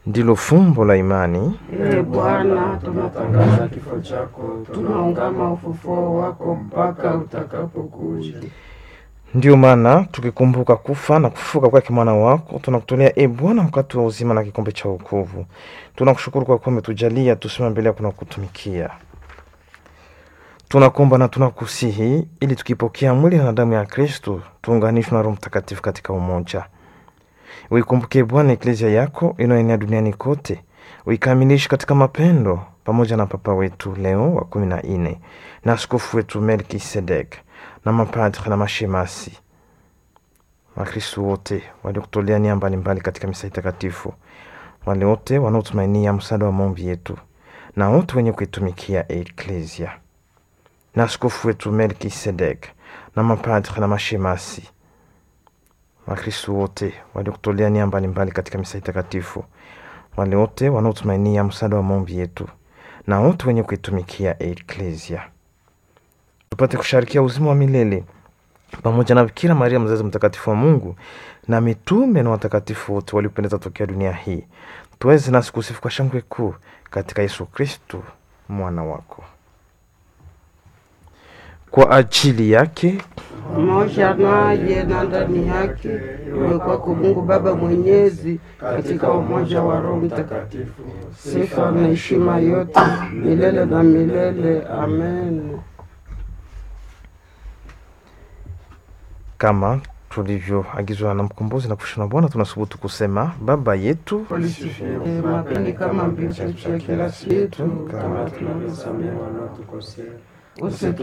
ndilo fumbo la imani. Ee Bwana, tunatangaza kifo chako, tunaungama ufufuo wako mpaka utakapokuja. Ndiyo maana tukikumbuka kufa na kufufuka kwake mwana wako, tunakutolea e Bwana mkate wa uzima na kikombe cha wokovu. Tunakushukuru kwa kuwa umetujalia tusimame mbele yako na kutumikia. Tunakuomba na tunakusihi ili tukipokea mwili na damu ya Kristo tuunganishwe na Roho Mtakatifu katika umoja. Uikumbuke Bwana eklezia yako inayoenea duniani kote, uikamilishe katika mapendo, pamoja na Papa wetu Leo wa kumi na nne na askofu wetu Melkisedek na mapadre na mashemasi, Wakristo wote waliokutolea nia mbalimbali katika misa takatifu, wale wote wanaotumainia msaada wa maombi yetu, na wote wenye kuitumikia eklezia na askofu wetu Melkisedek na mapadre na mashemasi Wakristo wote waliokutolea nia mbalimbali katika misa takatifu, wale wote wanaotumainia msaada wa maombi yetu, na wote wenye kuitumikia eklezia, tupate kusharikia uzima wa milele pamoja na Bikira Maria mzazi mtakatifu wa Mungu na mitume na watakatifu wote waliopendeza tokea dunia hii, tuweze nasi kusifu kwa shangwe kuu katika Yesu Kristu mwana wako. Kwa ajili yake pamoja naye na ndani yake, iwe kwako Mungu Baba Mwenyezi, katika umoja wa Roho Mtakatifu, sifa na heshima yote milele na milele. Amen. kama tulivyoagizwa na mkombozi na kushana Bwana, tunasubutu kusema Baba yetu Ee, mapeni kama mbingu ya kila siku, kama tunavyosamehe wanaotukosea usitu